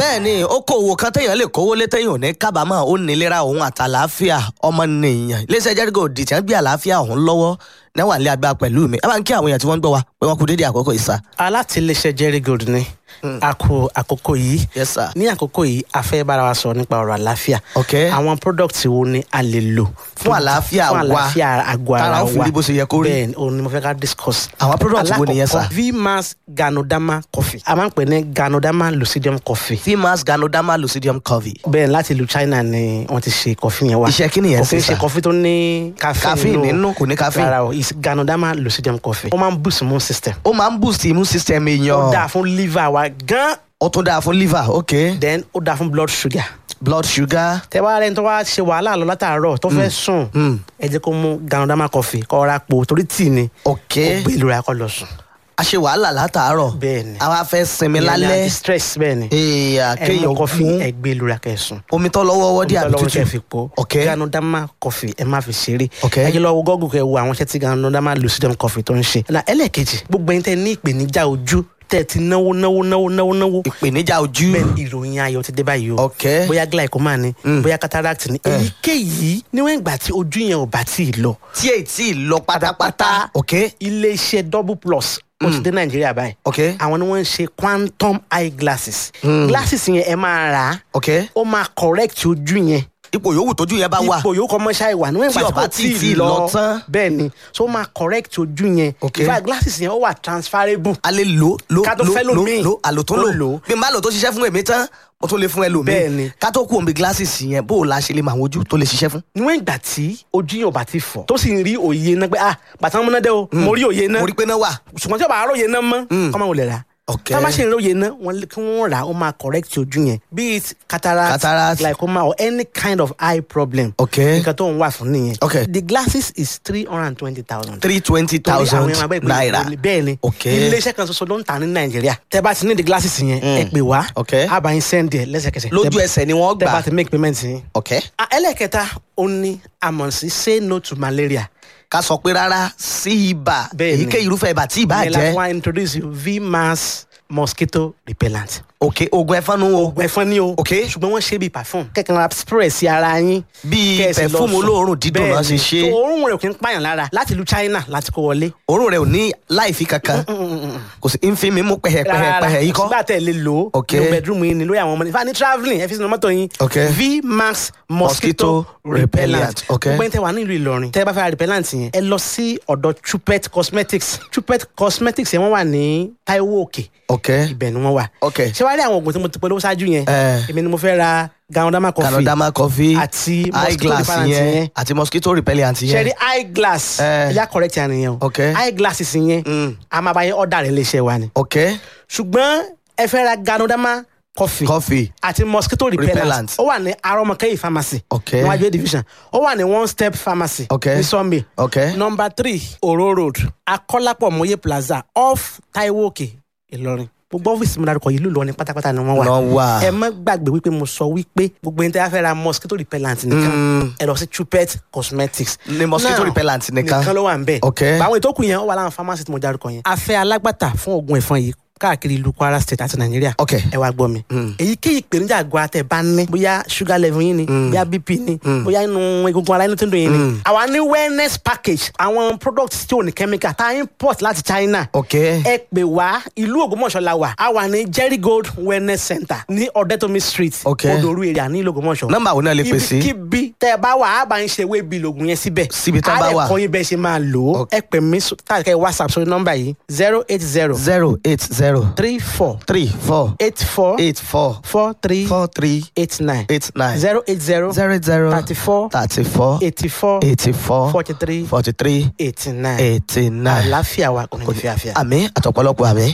bẹ́ẹ̀ ni okòwò kan téèyàn lè kówó lé téèyàn ò ní kábàámọ̀ ó nílera òun àtàlàáfíà ọmọnìyàn iléeṣẹ́ jẹ́rígò dìtẹ́ ń gbé àlàáfíà òun lọ́wọ́ náwà ní agbára pẹ̀lú mi ẹ bá ń kí àwọn èèyàn tí wọ́n ń gbọ́ wa pé wọ́n kú dédé àkókò ìsà. alátìlẹsẹ jerry gold ni a kó àkókò yìí Yes, sir. ní àkókò yìí a fẹ́ bára wa sọ nípa ọ̀rọ̀ àlàáfíà Ok. àwọn product wo ni a lè lò Fún àlàáfíà fún wa. àlàáfíà àgọ́ ara Tára wa ó fi rí bó ṣe yẹ kó rí. bẹ́ẹ̀ ni òun ni mo fẹ́ ká discuss. Àwọn product wo nìyẹn, sir? Alákọ̀ọ́kọ́, vmax ganodama coffee a máa ń pè ní ganodama lucidium coffee fimas ganoderma lucidium covey. bẹ́ẹ̀ láti ìlú China ni wọ́n ti ṣe coffee yẹn wá Iṣẹ́ kí nìyẹn kò kí ṣe, ń ṣe sir? coffee tó ní caffeine Caffeine nínú, kò ní caffeine. rárá o it's ganodama lucidium coffee ó máa ń boost immune system ó máa ń boost immune system ó dáa èèyàn fún liver wa gan ó tún dáa fún liver ok then ó dáa fún blood sugar blood sugar tẹ wá rẹni tó wá ṣe wàhálà lọ látàárọ̀ tó fẹ́ sùn ẹ jẹ́ kó mú ganodama coffee kó ra po torí tíì ni ok ó gbé ìlú ra kó lọ sùn a ṣe wàhálà látàárọ̀ Bẹ́ẹ̀ ni. a wá fẹ́ sinmi Ìyẹn ni lálẹ́ anti-stress bẹ́ẹ̀ ni èèyàn ẹ mú kéèyàn coffee mú ẹ gbé ìlú ra kẹ́ sùn omi tó lọ́wọ́ wọ́dí àbí Ọlọ́run kẹ́ fi tútù po ok ganodama coffee ẹ má fi ṣeré Ok. ẹ jẹ́ lọ wo gọ́gùn kẹ́ wo àwọn iṣẹ́ tí ganodama lucidum coffee tó ń ṣe na ẹlẹ́ẹ̀kejì gbogbo ẹni tẹ́ ní ìpèníjà ojú tẹ́ ti náwó náwó náwó náwó náwó ìpèníjà ojú bẹ́ẹ̀ ìròyìn ayọ̀ ti dé báyìí o ok bóyá glaucoma ni bóyá cataract ni èyíkéyìí níwọ̀n ìgbà tí ojú yẹn ò bá tí ì lọ tí èyí tí ì lọ pátápátá ok iléeṣẹ́ double plus ó ti dé nàìjíríà báyìí ok àwọn ni wọ́n ń ṣe quantum eye glasses glasses yẹn ẹ máa rà á ok ó máa correct ojú yẹn ipò yòówù tójú yẹn bá wà ipò yòókù ọmọ ṣáà ìwà níwọ̀n Tí ìgbà tí ọba kò tí tí ì ì lọ lọ tán. bẹ́ẹ̀ ni so ó máa correct ojú yẹn Ok. in fact glasses yẹn ó wà transferable a lè lò lò Ká tó lò fẹ́ lò lòmíì. lò àlò tó Tó lò lò. bí n bá lò tó ṣiṣẹ́ fún èmi tán mo tún lè fún ẹlòmíì Bẹ́ẹ̀ ni. ká tó kú omi glasses yẹn bó o la ṣe lè mọ àwọn ojú tó lè ṣiṣẹ́ fún. níwọ̀n ìgbà tí ojú yẹn ò bá ti fọ́ tó sì ń rí òye náà pé ah bàtà wọn múná dé o mo rí òye náà mo rí pé náà wà. ṣùgbọ́n tí o bá róye náà mọ́ kọ́mọ wò lè rà Ok. tá a bá ṣe ìróye náà wọ́n lé- kí wọ́n rà á ó máa correct ojú yẹn be it cataract, Cataract. glaucoma or any kind of eye problem Ok. nǹkan tó ń wà fún nìyẹn Ok. the glasses is three hundred and twenty thousand three twenty thousand naira. bẹ́ẹ̀ ni Ok. iléeṣẹ́ kan ṣoṣo ló ń tà ní nàìjíríà tẹ́ bá ti ní the glasses yẹn ẹ pè wá Ok. a bá yín send ẹ̀ lẹ́sẹ̀kẹsẹ̀ lójú Tẹ́- ẹsẹ̀ ni wọ́n tẹ́ bá gbà. ti make payment yín. ok Ah, ẹlẹ́kẹta ó ní àmọ̀ sí say no to malaria ká sọ pé rárá sí ibà Bẹ́ẹ̀ ni. èyíkéyìí irúfẹ́ ibà tí ibà ìyẹn la fún jẹ́ wa introduce you vmax mosquito repellent. ok oògùn ẹ̀fọn nu o oògùn ẹ̀fọn ni o. Ok. ṣùgbọ́n wọ́n ṣe bíi perfume. kẹ̀kẹ́ ra spray sí ara yín. Bíi Kẹ́ ẹ sì lọ perfume sùn. olóòórùn dídùn náà ṣe Bẹ́ẹ̀ni. ṣe. So, òórùn rẹ̀ kì í pààyàn lára láti ìlú China láti kó wọlé. òórùn rẹ̀ ò ní láìfi kankan kò sí nfin mi mú pẹ̀hẹ̀pẹ̀hẹ̀ yìí kọ́. sígbà tẹ̀ lè lò ó. Ok. ní bedroom yín ni lórí àwọn ọmọ ní. fani travelling ẹ fi sínú mọ́tò yín. Ok. vmax Mosquito mosquito repellent. repellent. Ok. gbogbo ẹni tẹ wà nílùú Ìlọrin. tẹ bá fẹ́ ra repellent yẹn. ẹ lọ sí ọ̀dọ̀ Chupet cosmetics. Chupet cosmetics yẹn wọ́n wà ní Taiwo Òkè ok ibẹ̀ ni wọ́n wà. Ok. ṣé wàá rí àwọn oògùn tí mo ti polówó ṣáájú yẹn. Eh. èmi ni mo fẹ́ ra ganodama coffee. canadama coffee àti eye mosquito glass repellent yẹn yẹn. àti mosquito repellent ṣe yẹn rí eye glass. Eh. ẹ̀yà correct yẹn nìyẹn o. Ok. eye glasses yẹn. Mm. a máa bá yẹn ọ̀dà rẹ̀ léṣe wa ni. ok ṣùgbọ́n ẹ fẹ́ ra ganodama coffee. coffee àti mosquito repellent. Repellent. ó wà ní arọmọkẹyì pharmacy. Ok. níwájú A division. ó wà ní one step pharmacy. Ok. ní Sunday. ok number three oro road akọ́lápọ̀ mọ́yé plaza off taiwo òkè ìlọrin gbogbo ọ́fíìsì mi dárúkọ yìí ló lọ ní pátápátá ni wọ́n wà Wọ́n wà. ẹ má gbàgbé wípé mo sọ wípé gbogbo ẹni tí a fẹ́ ra mosquito repellent nìkan ẹ lọ sí Chupet cosmetics Ní mosquito Now, repellent nìkan. nìkan ló wà ń bẹ̀ Ok. àwọn ètò kù yẹn ó wà láwọn pharmacy tí mo dárúkọ yẹn a fẹ́ alágbàtà fún oògùn ẹ̀fọn yìí káàkiri ìlú Kwara state àti Nàìjíríà Ok. ẹ wá gbọ́ mi èyíkéyìí ìpèníjà àgọ́ àtẹ̀ bá ní bóyá sugar level yín ni bóyá bp ni bóyá inú egungun ara inú tó ń dùn yín ni àwa ní wellness package àwọn products tí ò ní chemical tá a import láti China ok ẹ pè wá ìlú Ògbómọ̀ṣọ́ la wà a wà ní Jerry Gold wellness center ní Ọ̀dẹ́tòmí street Ok. Odoru area ní ìlú Ògbómọ̀ṣọ́ Nọ́mbà wo náà lè pè sí? ibikíbi tẹ ẹ bá wà á bá ń ṣe ewé bíi lògùn yẹn síbẹ̀ Síbi tán bá wà. á lè kọ́ yín bẹ́ẹ̀ ṣe máa lò ó Ok. ẹ pè mí káàkiri whatsapp sórí nọ́mbà yìí zero eight zero zero eight zero three four three four eight four eight four four three four three eight nine eight nine zero eight zero zero zero thirty four thirty four eighty four eighty four forty three forty three eighty nine eighty nine àlàáfíà wa kò ní fi àfíà. àmì àtọ̀pọ̀lọpọ̀ àmì.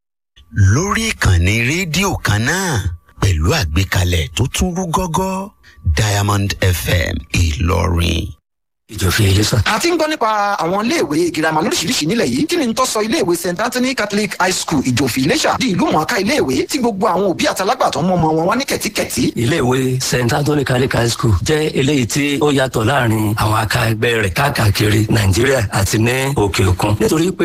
lórí ìkànnì rédíò kan náà pẹ̀lú àgbékalẹ̀ tó tún rú gọ́gọ́ Diamond FM Ìlọrin. ìjọfin iléṣà. a ti ń gbọ́ nípa àwọn iléèwé girama lóríṣiríṣi nílẹ̀ yìí kí ni n tó sọ iléèwé st anthony catholic high school ìjòfin iléṣà di ìlú mọ̀ọ́ká iléèwé tí gbogbo àwọn òbí àtàlágbàtọ́ mọ́ ọmọ wọn wá ní kẹ̀tíkẹ̀tí. iléèwé st anthony catholic high school jẹ́ eléyìí tí ó yàtọ̀ láàrin àwọn aka ẹgbẹ́ rẹ̀ káàkiri nàìjíríà àti ní òkè òkun nítorí pé